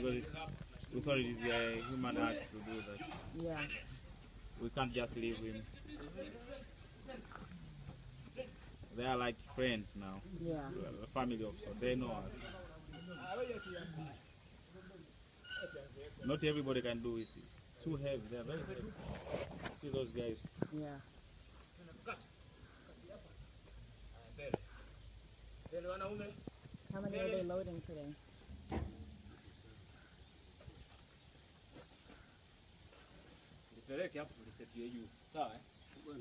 because it's, we thought it is a human act to do that. Yeah. We can't just leave him. They are like friends now, Yeah. a family of sorts. They know us. Not everybody can do it. It's too heavy. They are very heavy. See those guys. Yeah. How many are they loading today? Nipeleke hapo tulisetie juu. Sawa? eh?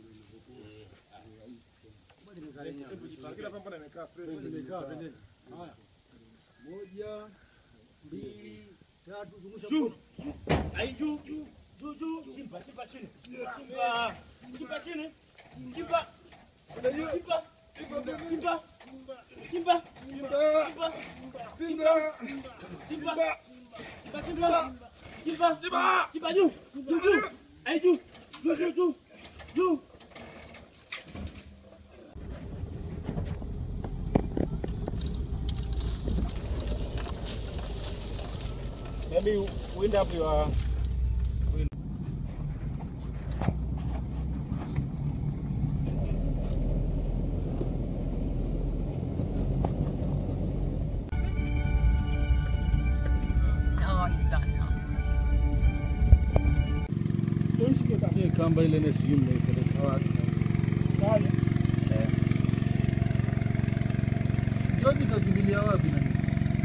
Hebu jipangie. Nimekaa pembeni. Haya. Moja, mbili, tatu, zungusha mkono. Ai juu, juu, juu, juu. Chimba, chimba chini. Chimba. Chimba chini. Chimba. Chimba. Chimba. Chimba. Chimba. Chimba. Chimba. Chimba. Chimba. Chimba. Chimba juu. Juu, juu. Ai juu. Juu, juu, juu. Juu. Maybe wind up your. Oh, he's done now. Hii kamba ile ni sijui mnaipeleka wapi. Eh. George kakimbilia wapi na nini?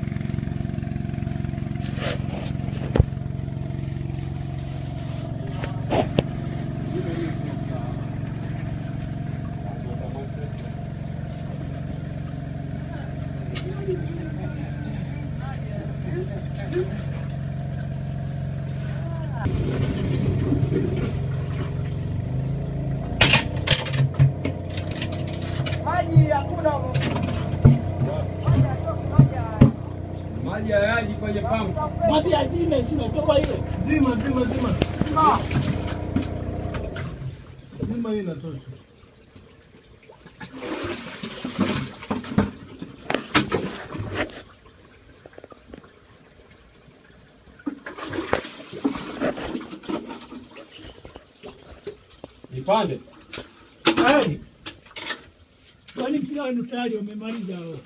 Maji hayaji kwenye pampu. Mwambie azime, sima toka ile. Zima, zima, zima. Zima hii inatosha. Nipande. Tayari. Kwani kila wanu tayari wamemaliza hao?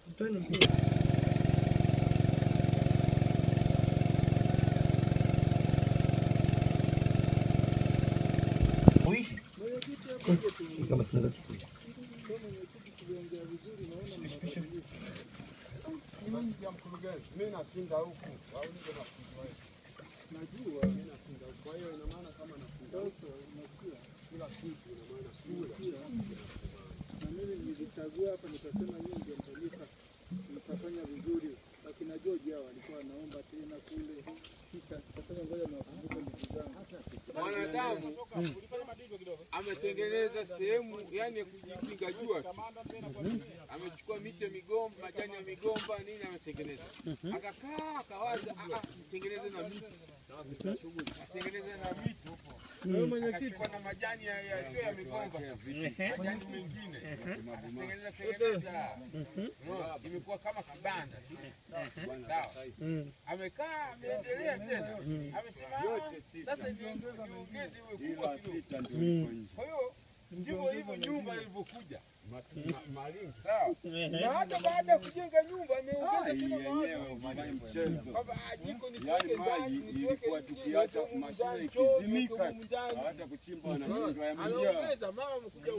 Na mimi nilichagua hapa nikasema nyinyi ndio mtanipa mtafanya vizuri. Akina George hao walikuwa wanaomba tena kule. Kisha nikasema ngoja niwakumbuke ndugu zangu. Mwanadamu ametengeneza sehemu yani ya kujikinga jua tu. Amechukua miti ya migomba, majani ya migomba, nini ametengeneza. Akakaa akawaza, ah, ah, nitengeneze na miti, atengeneze na miti akachukua na majani ya ya- sio ya migomba, majani mengine atengeneza tengeneza, Unaona? imekuwa kama kibanda tu. sawa. Amekaa ameendelea tena, amesema "Ah, sasa niongeze niongeze iwe kubwa kidogo. Kwa hiyo ndivyo hivyo nyumba ilivyokuja sawa. Na hata baada ya kujenga nyumba ameongeza tena mawazo mengine kwamba ah, jiko nisiweke ndani, nisiweke niweke humu ndani, choo niweke humu ndani. Anaongeza mama amekuja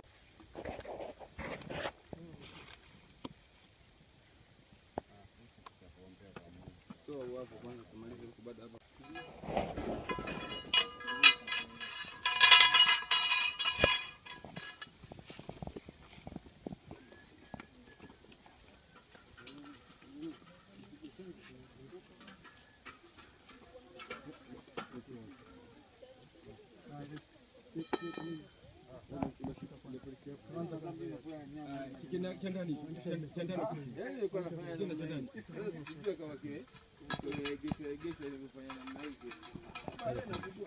Yaani nilikuwa nafanya namna hii. Sasa sijui kama kime- kimeegeshwa egeshwa ilivyofanya namna hii. Baadaye nakujua.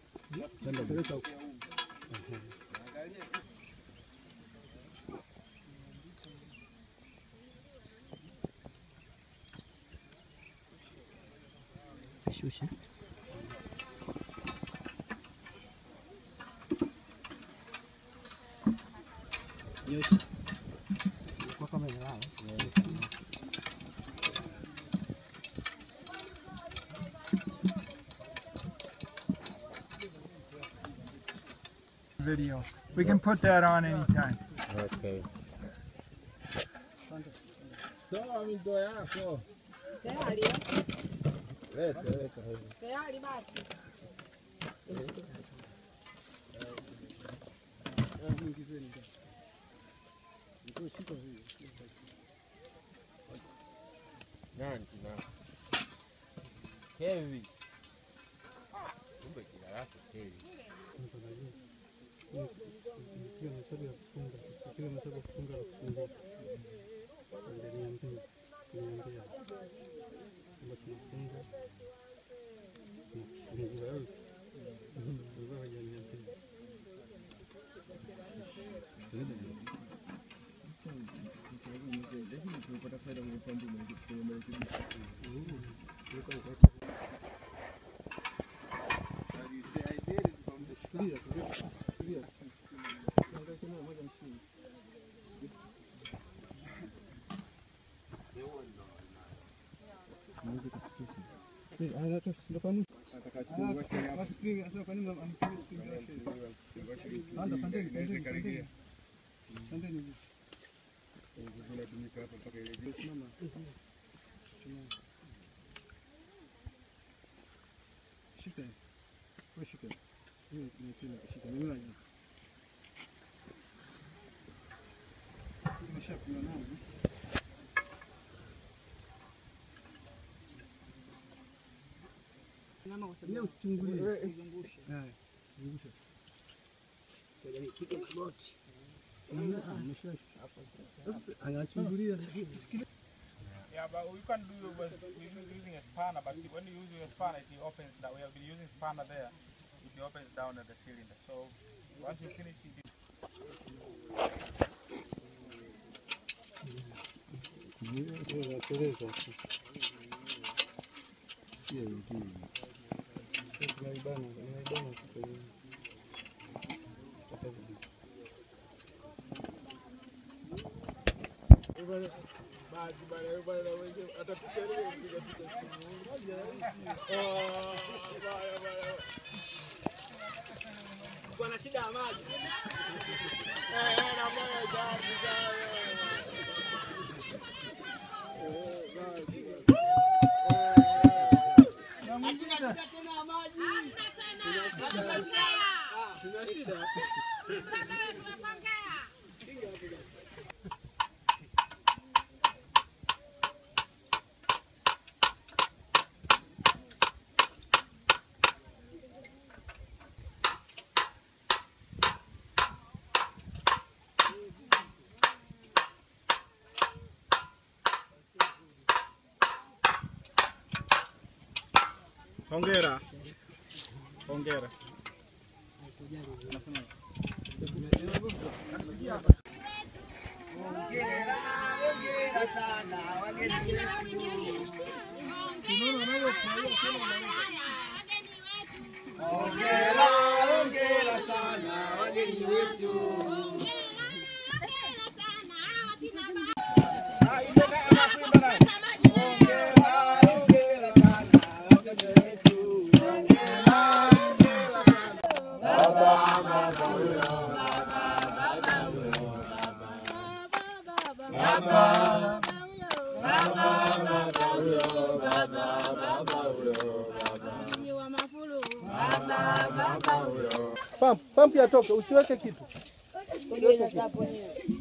Angalia tu. Shusha. Nyosha. Kwa kama inalala. video. We can put that on anytime. Okay. Toa mito yako. Tayari, Leta, leta. tayari basi. Nani na Heavy. Kumbe jina lake Heavy. Hiyo hesabu ya kufunga. Hiyo hesabu ya kufunga na kufungua. Ndio niambie. Niambie. Kama tunafunga. Tunafungua. Wewe hujaniambia. Leo usichungulie. Zungushe. Haya, zungusha. Nipige magoti. Sasa anachungulia. Yeah, but we can do it with with using a spanner, but when you use a spanner, it opens that we have been using spanner there. It opens down at the cylinder. So once you finish it, Inateleza tu. Tunaibana, tunaibana tu kwenye Basi bana, wewe bana, wewe atapicha leo piga picha simu. Ah, baya baya. Kuna shida ya maji. Eh, na moyo basi sawa. Eh, basi basi. Hatuna shida tena ya maji. Tuna shida. Hongera. Hongera. Hongera, hongera sana wageni wetu. Hongera, hongera sana wageni wetu. Hongera, hongera sana. Pump, pump yatoke, usiweke kitu. Sogeza hapo nyewe.